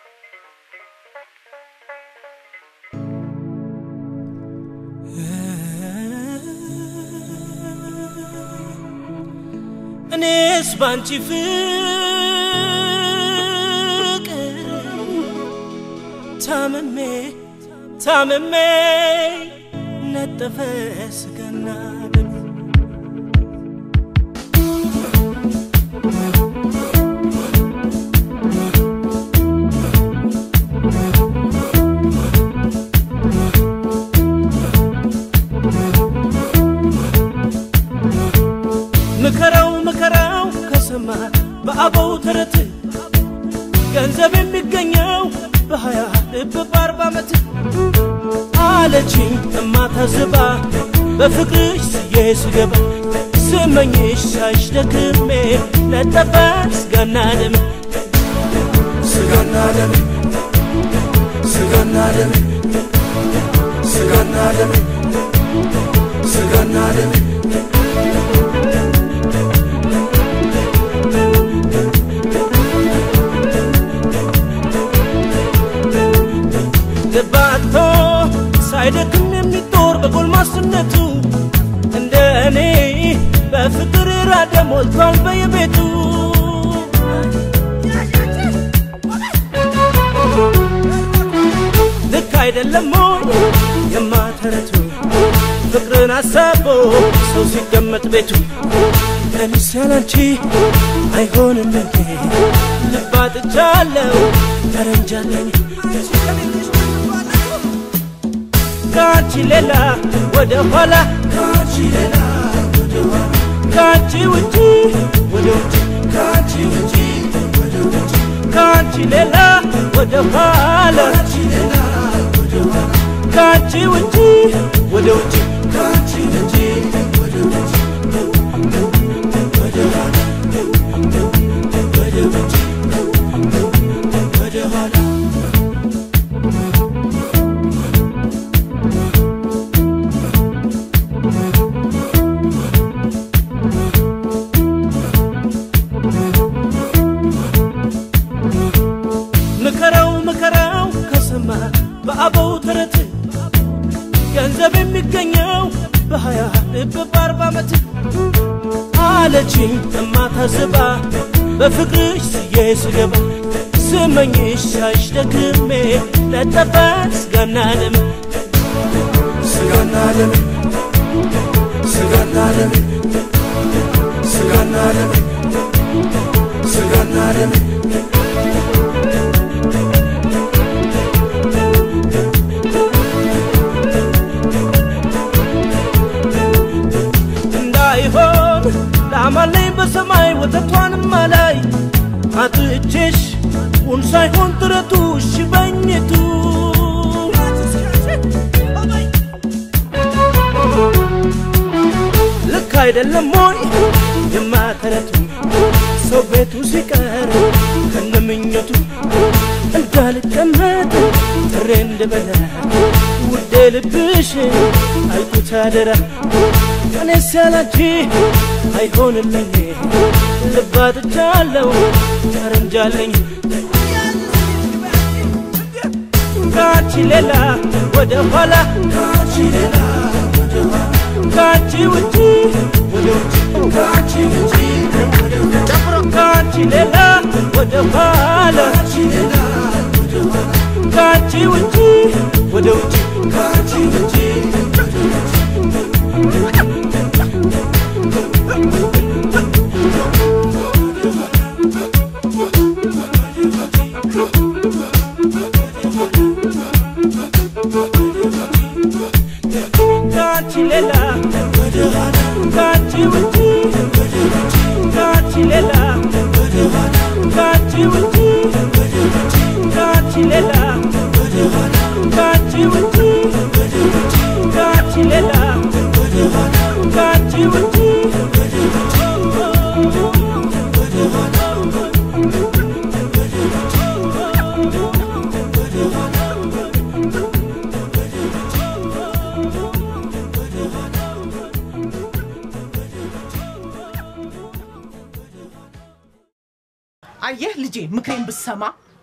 እኔስ ባንቺ ፍቅር ታምሜ ታምሜ ነጠፈ ስጋና ደም ምከራው ምከራው ከሰማ በአበው ተረት ገንዘብ የሚገኘው በሀያ ልብ በአርባ ዓመት አለችኝ እማታዝባ በፍቅርሽ ስዬ ስገባ ስመኝሽ ሳይሽ ደክሜ ነጠፈ ስጋና ደም ስጋና ደም ስጋና ደም ስጋና ደም ስጋና ደም ልባቶ ሳይደክም የሚጦር በጎልማስነቱ እንደ እኔ በፍቅር ራደ ሞልቷል በየቤቱ ልክ አይደለም ሞይ የማተረቱ ፍቅርን አሳቦ ሰው ሲቀመጥ ቤቱ እኔስ ያላንቺ አይሆንም እንዴ ልባጥቻለሁ ተረንጃለኝ ከአንቺ ሌላ ወደ ኋላ ካንቺ ሌላ ወደ ኋላ ከአንቺ ውጪ ወደ ውጭ ካንቺ ውጪ ወደ ውጭ ከአንቺ ሌላ ወደ ኋላ ካንቺ ሌላ ወደ ኋላ ከአንቺ ውጪ ወደ ውጭ ካንቺ ውጪ ወደ ውጭ ወደ ኋላ ወደ ውጭ ወደ ኋላ ምከራው ምከራው ከሰማ በአበው ተረት ገንዘብ የሚገኘው በሀያ ልብ በአርባ ዓመት አለችኝ እማታዝባ በፍቅርሽ ስዬ ስገባ ስመኝሽ ሳይሽ ደክሜ ነጠፈ ስጋና ደም ስጋና ደም ስጋና ደም ስጋና ደም ስጋና ደም እንዳይሆን ላማለኝ በሰማይ ወተቷንም አላይ አጥቼሽ ውን ሳይሆን ጥረቱ ሽበኝቱ ልክ አይደለም ሞይ የማተረቱ ሰው ቤቱ ሲቀር ከነምኞቱ እንዳልቀመጥ ጥሬ እንድበላ ውዴ ልብሽ አይኩት አደራ እኔስ ያላንቺ አይሆንልኝ ልባጥቻለሁ ተረንጃለኝ ከአንቺ ሌላ ወደ ኋላ ካንቺ ሌላ ወደ ኋላ ከአንቺ ውጪ ወደ ውጭ ካንቺ ውጪ ወደ ውጭ ከአንቺ ሌላ ወደ ኋላ ካንቺ ሌላ ወደ ኋላ ከአንቺ ውጪ ወደ ውጭ ካንቺ ውጪ ወደ ውጭ ከአንቺ ሌላ ወደ ኋላ ከአንቺ ውጪ ወደ ውጭ ከአንቺ ሌላ ወደ ኋላ ከአንቺ ውጪ ወደ ውጭ ከአንቺ ሌላ ወደ ኋላ ከአንቺ ውጪ ወደ ውጭ ከአንቺ ሌላ ወደ ኋላ ከአንቺ ውጪ ወደ ውጭ ወደ ኋላ ወደ ውጭ ወደ ኋላ አየህ ልጄ ምክሬን ብሰማ